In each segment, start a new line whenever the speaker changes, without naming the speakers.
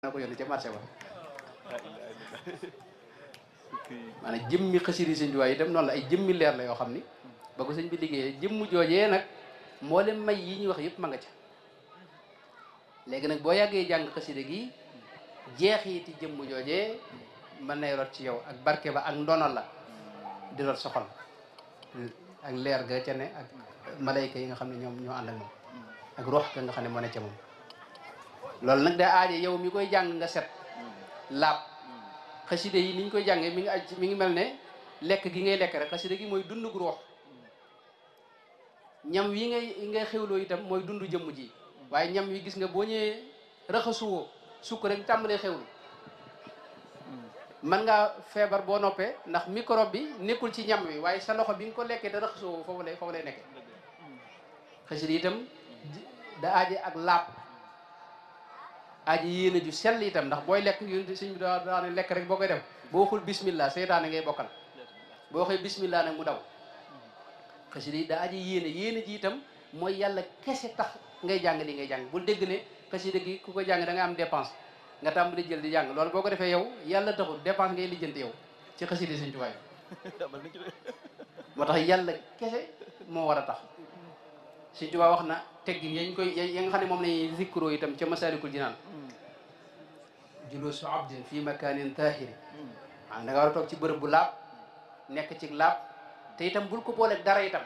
na ko yónni ca marché ba maanaam jëmmi xasida sëñ Tuubaa itam noonu la ay jëmmi leer la yoo xam ni ba ko sëñ bi liggéeyee jëmm joojee nag moo leen may yi ñuy wax yëpp ma nga ca léegi nag boo yàggee jàng xasida gi jeexiti jëmm joojee mën nay rot ci yow ak barke ba ak ndono la di rot soxal ak leer ga ca ne ak malayka yi nga xam ne ñoom ñoo ànd ak moom ak rox ga nga xam ne moo ne ca moom loolu nag daa aaje yow mi koy jàng nga set laab xasida yi ni ñu koy jàngee mi ngi aj mi ngi mel ne lekk gi ngay lekk rek xasida gi mooy dund gu roox ñam wi ngay ngay xewloo itam mooy dund jëmm ji waaye ñam wi gis nga boo ñëwee raxasuwoo sukk rek tàmbalee xewlu mën ngaa feebar boo noppee ndax microbe bi nekkul ci ñam wi waaye sa loxo bi nga ko lekkee da raxasuwoo foofu lay foofu lay nekkee xasida itam da aaje ak laab aji yéene ju sell itam ndax booy lekk yu suñ bi daa daa ne lekk rek boo koy def boo waxul bismillah seytaane ngay bokkal boo waxee bismillah nag mu daw xasida yi daa aji yéene yéene ji itam mooy yàlla kese tax ngay jàng li ngay jàng bul dégg ne xasida gi ku ko jàng da nga am dépense nga tàmbali jël di jàng loolu boo ko defee yow yàlla taxul dépense ngay lijjanti yow ci xasida suñ tuwaay moo tax yàlla kese moo war a tax suñ tubaa wax na teggin yañ koy ya nga xam ne moom lañuy zikroo itam ca masalikul jinaan julusu abdin fi makanin tahiri maanaam da nga war a toog ci bërëb bu laab nekk ci laab te itam bul ko booleeg dara itam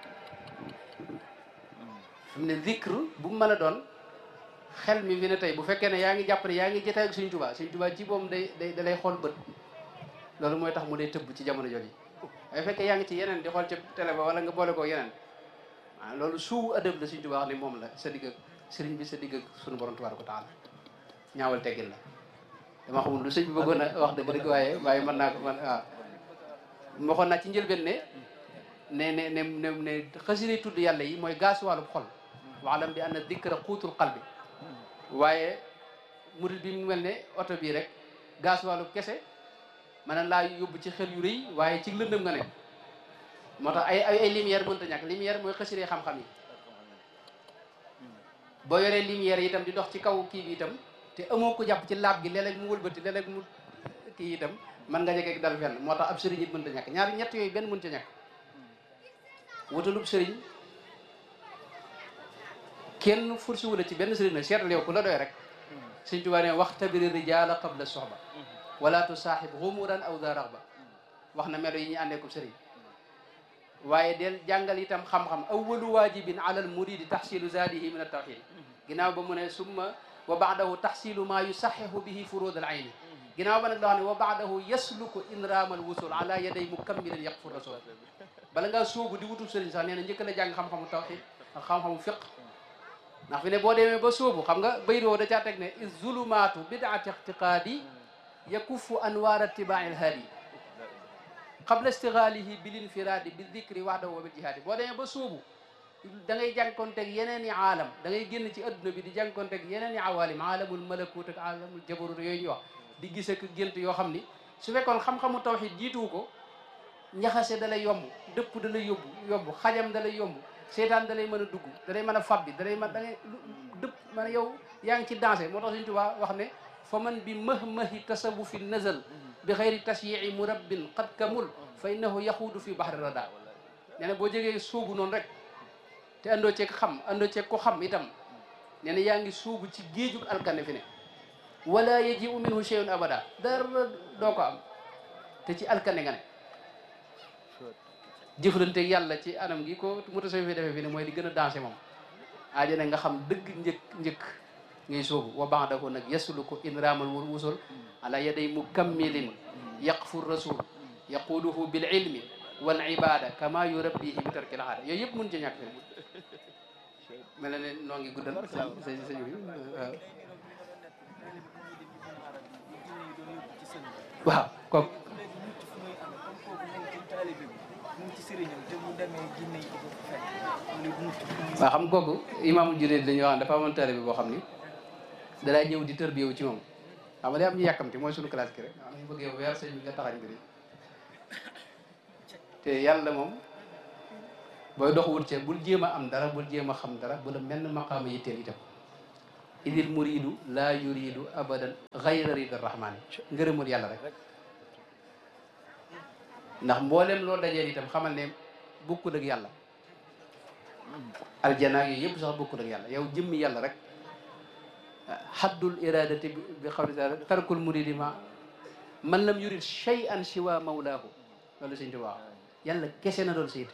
fi mu ne zikr bu mu mën a doon xel mi fi ne tey bu fekkee ne yaa ngi jàpp ne yaa ngi jotaay ak suñ tubaa suñ tubaa ci boom day day da lay xool bët loolu mooy tax mu day tëbb ci jamono jooju waaye fekkee yaa ngi ci yeneen di xool ca télé ba wala nga boole ko yeneen waaw loolu suu adab la suñ tubaa wax ne moom la sa digg ak sëriñ bi sa digg ak suñu borom tabaaraka taala ñaawal teggin la dama xamul lu sëñ bi bëggoon a wax dëgg dëgg waaye waaye mën naa ko man waaw waxoon naa ci njëlbeen ne ne ne ne ne ne xasida tudd yàlla yi mooy gaas wàllu xol waalam bi anna dikra xuutul qalbi waaye murid bi mu mel ne oto bii rek gaas wàllu kese mën laa yóbbu ci xel yu rëy waaye ci lëndëm nga ne moo tax ay ay lumière mënta ñàkk lumière mooy xasida xam-xam yi boo yoree lumière yi itam di dox ci kaw kii bi itam te amoo ko jàpp ci laab gi léeg-léeg mu wëlbati léeg-léeg mu kii itam mën nga jege dal fenn moo tax ab sëriñ it mënta ñàkk ñaari ñett yooyu benn mënta ñàkk wutalub sëriñ kenn forcé wu la ci benn sëriñ nag seetal yow ku la doy rek sëriñ Tuubaa ne wax tabiri rijaala qabla soxba wala tusaaxib xumuran aw da raxba wax na melo yi ñu àndee ko sëriñ waaye del jàngal itam xam-xam awalu waajibin ala al muridi taxsilu zaadihi min at-tawxid ginnaaw ba mu ne summa wa baadahu taxsilu maa yusaxihu bihi furud al ayni ginnaaw ba nag loo xam ne wa baadahu yasluku inraam al wusul ala yaday mukammilin yaqfu rasul bala ngaa sóobu di wutub sëriñ sax nee na njëkk la jàng xam-xamu tawxid ak xam-xamu fiq ndax fi ne boo demee ba sóobu xam nga baydoo da caa teg ne is zulumaatu bidaati ictiqaadi yakuffu anwaar itibaa'i al haadi qabla istighalihi bil infiradi bi dicri wahdahu wa bil jihaadi boo demee ba sóobu da ngay jànkonteeg yeneen i aalam da ngay génn ci adduna bi di jànkonteeg yeneen i awalim aalamul malakut ak aalamul jabarut yooyu ñu wax di gis ak gént yoo xam ni su fekkoon xam-xamu tawxid jiituwu ko njaxase da lay yomb dëpp da lay yóbbu yomb xajam da lay yomb seetaan da lay mën a dugg da lay mën a fabbi da lay mën da ngay dëpp man yow yaa ngi ci dansé moo tax Sëñ Tuubaa wax ne fa man bi mahmahi tasawufi nazal bi xayri tashyii murabbin qad kamul fa innahu yaxuudu fi bahri rada nee na boo jógee sóobu noonu rek te andoo ceeg xam andoo ceeg ko xam itam nee na yaa ngi sóobu ci géejug alkane fi ne wala yajiu minhu shay'un abada dara doo ko am te ci alkane nga ne jëflanteeg yàlla ci anam gi ko mu tasawi fi defee fi ne mooy di gën a dansé moom aaja nag nga xam dëgg njëkk njëkk ngay sóobu wa ba'dahu nag yasluku inramal wusul ala yaday mukammilin yaqfu rasul yaquduhu bil ilmi wal ibada kama yurabbihi bi tarkil aada yooyu yëpp mun ci ñàkk mel na ne noo ngi guddal sa sa sëñ bi waaw kooku waaw xam kooku imaamul junayd dañuy wax dafa amoon taalibe bi boo xam ni dalaa ñëw di tër bi yow ci moom xam nga day am ñu yàkkamti mooy suñu classe ki rek am ñu bëgg yow weer sëñ bi nga taxañ mbiri te yàlla moom booy dox wut cee bul jéem a am dara bul jéem a xam dara bu la mel maqaama yitteel itam idil muridu laa yuridu abadan gayra rida rahmani ngërëmul yàlla rek ndax mboolem loo dajeel itam xamal ne bokkul ak yàlla aljana yooyu yëpp sax bokkul ak yàlla yow jëmmi yàlla rek haddul iradati bi xawli taala tarkul muridi ma man lam yurid shay'an siwa mawlaahu loolu sëñ Tuubaa yàlla kese na doon saytu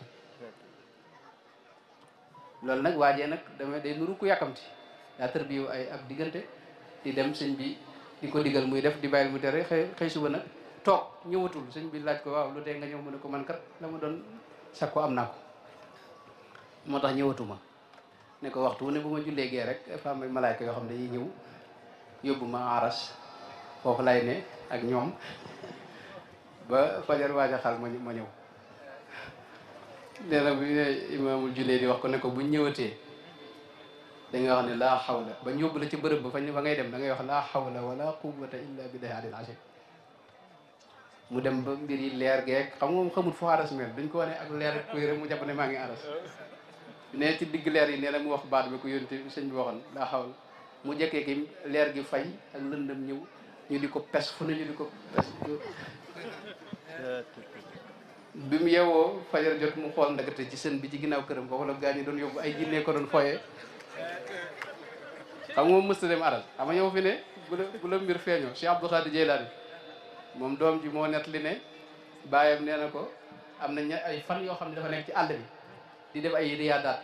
loolu nag waajee nag dama day nuru ku yàkkamti daa tër bi ay ab diggante di dem sëñ bi di ko digal muy def di bàyyil mu tere xëy xëy suba nag toog ñëwatul sëñ bi laaj ko waaw lu dee nga ñëw mu ne ko man kat la ma doon sakko am naa ko moo tax ñëwatuma ne ko waxtu wu ne bu ma jullee gee rek fa am ay malaayka yoo xam ne dañuy ñëw yóbbu ma aras foofu lay ne ak ñoom ba fajar waaja xal ma ma ñëw nee na bu imaamul jullee di wax ko ne ko buñ ñëwatee da nga wax ne laa xawla ba ñu yóbbu la ci bërëb ba fa fa ngay dem da ngay wax laa xawla wala quwwata illa billahi alil azim mu dem ba mbir yi leer geek xam nga moom xamul foo aras mel duñ ko wane ak leer kuy rek mu jàpp ne maa ngi aras ne ci digg leer yi nee na mu wax baat bi ko yónte sëñ bi waxoon laa xawla mu jekkee ki leer gi fay ak lëndëm ñëw ñu di ko pes fu ne ñu di ko pes bi mu yeewoo fajar jot mu xool ndagate ci sën bi ci ginnaaw këram foofu la gaa ñi doon yóbbu ay jinne ko doon foyee xam nga moom mësta dem aral xam nga yow fi ne bu la bu la mbir feeñoo Cheikh Abdou Khadir Jeylaani moom doom ji moo net li ne bàyyam nee na ko am na ña ay fan yoo xam ne dafa nekk ci àll bi di def ay riyaadaat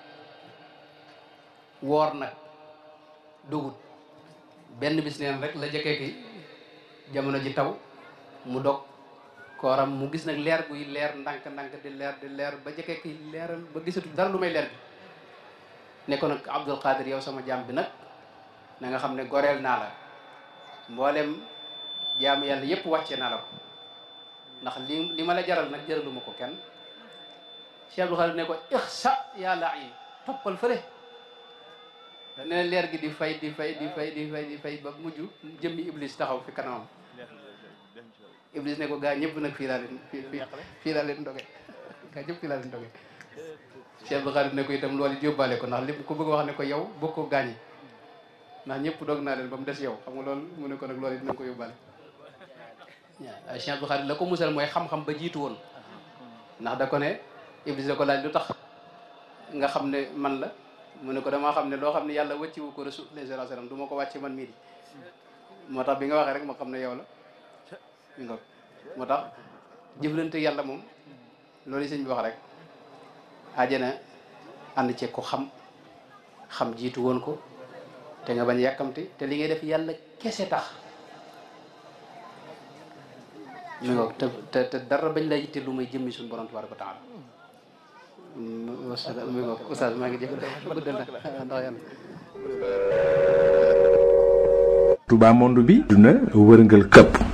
woor nag dugut benn bis neen rek la jëkkee ki jamono ji taw mu dog kooram mu gis nag leer guy leer ndànk ndànk di leer di leer ba jëkkee ki leeral ba gisatu dara lu may leer bi ne ko nag Abdul Qadir yow sama jaam bi nag na nga xam ne goreel naa la mboolem jaamu yàlla yëpp wàcce naa la ko ndax li li ma la jaral nag jaraluma ko kenn Cheikh Abdul Qadir ne ko ixsa yaa lain toppal fële ne leer gi di fay di fay di fay di fay di fay ba mujj jëmmi iblis taxaw fi kanamam iblis ne ko gaa ñëpp nag fii laa leen fii fii laa leen ndoge gaa ñëpp fii laa leen ndoge Cheikh Abdou Khadir ne ko itam loolu it yóbbaale ko ndax li ko bëgg wax ne ko yow bokkoo gaañi ndax ñëpp doog naa leen ba mu des yow xam nga loolu mu ne ko nag loolu it na ko yóbbaale waaw Cheikh Abdou Khadir la ko musal mooy xam-xam ba jiitu woon ndax da ko ne iblis da ko laaj lu tax nga xam ne man la mu ne ko damaa xam ne loo xam ne yàlla wàcciwu ko rasul alayhi salaam du ma ko wàcce man mii di moo tax bi nga waxee rek ma xam ne yow la mi nga moo tax jëflante yàlla moom loolu sëñ bi wax rek ajana ànd ci ko xam xam jiitu woon ko te nga bañ yàkkamti te li ngay def yàlla kese tax mi nga te te te dara bañ la yitte lu may jëmmi suñu borom tabaraka wa taala wasalaam mi nga oustaz maa ngi jëf guddal na ndax yàlla
Touba monde bi duna wërngal këpp